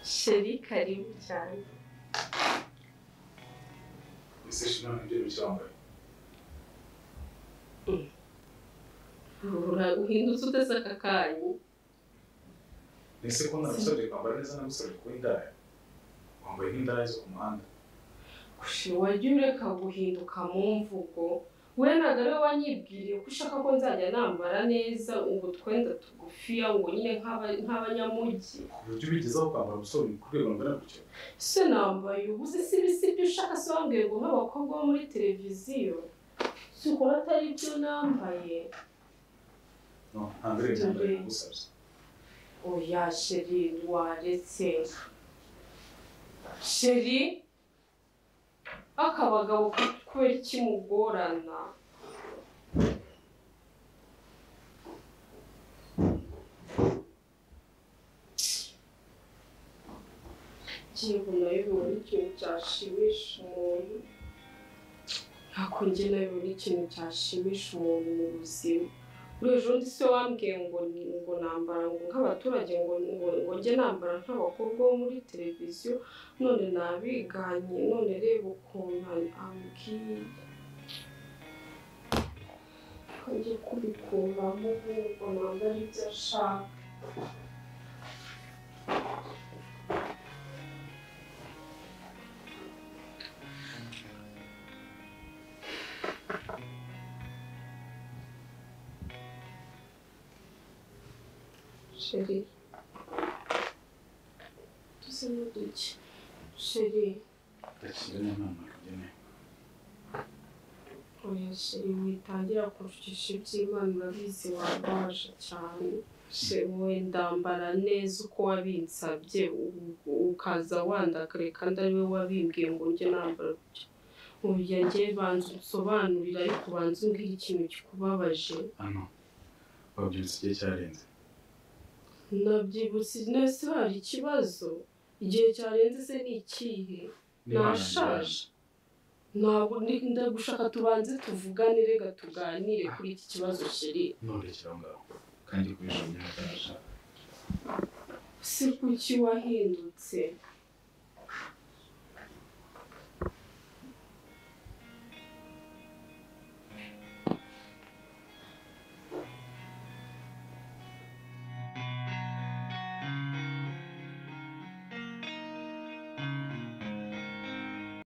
sheri karibu cyane ese shino ibyo bicyambaye Ura- uhindutse uteze aka kanyu ese ko nagusabye kwambara neza nagusabye kuba indaya wambaye nk'indaya zo ku muhanda gushira wajya ureka guhinduka mu mvugo we ntabwo ariwe wanyibwiriye ko ushaka ko nzajya nambara neza ubu twenda tugufiya ngo nyine nk'aba- nk'abanyamugi ku buryo ubigezaho kwambara umusore ku rwego rungana gutyo se nambaye ubuze si ibyo ushaka se wambwiye ngo nk'abakobwa bo muri televiziyo si ukora atari byo nambaye no ntabwo ari ibyo mbere nagusabye oya sheri waretse sheri akabagabo kubera iki mugorana ngingo nayo bibona ikintu cyashimisha umuntu ntabwo njye nayo bibona ikintu cyashimisha umuntu mu buzima muri ejo bundi se wambwiye ngo ni- ngo nambara ngo nk'abaturage ngo ngo ngo njye nambara nk'abakobwa bo muri televiziyo none nabiganye none reba ukuntu am- ambwiye kajya kubikuramo nk'uko nambara ibyo ashaka sheri dusa n'uduke sheri ndakira n'inama rugeneye oya sheri witangira kurushisha iby'imana urabizi warwaje cyane shewe ndambara neza uko wabinsabye u- u- ukaza wandakare kandi ariwe wabimbwiye ngo njye nambara gutya uburyo njye banza usobanurire ariko banza umbwire ikintu kikubabaje hano wabyutse igihe cyarenze nabyibutse nese hari ikibazo igihe cyarenze se ni ikihe nashaje ntabwo ndi- ndagushaka tubanze tuvugane rega tuganire kuri iki kibazo sheri nturekere aho ngaho kandi kubijomye ntabwo nashaka si kuki wahindutse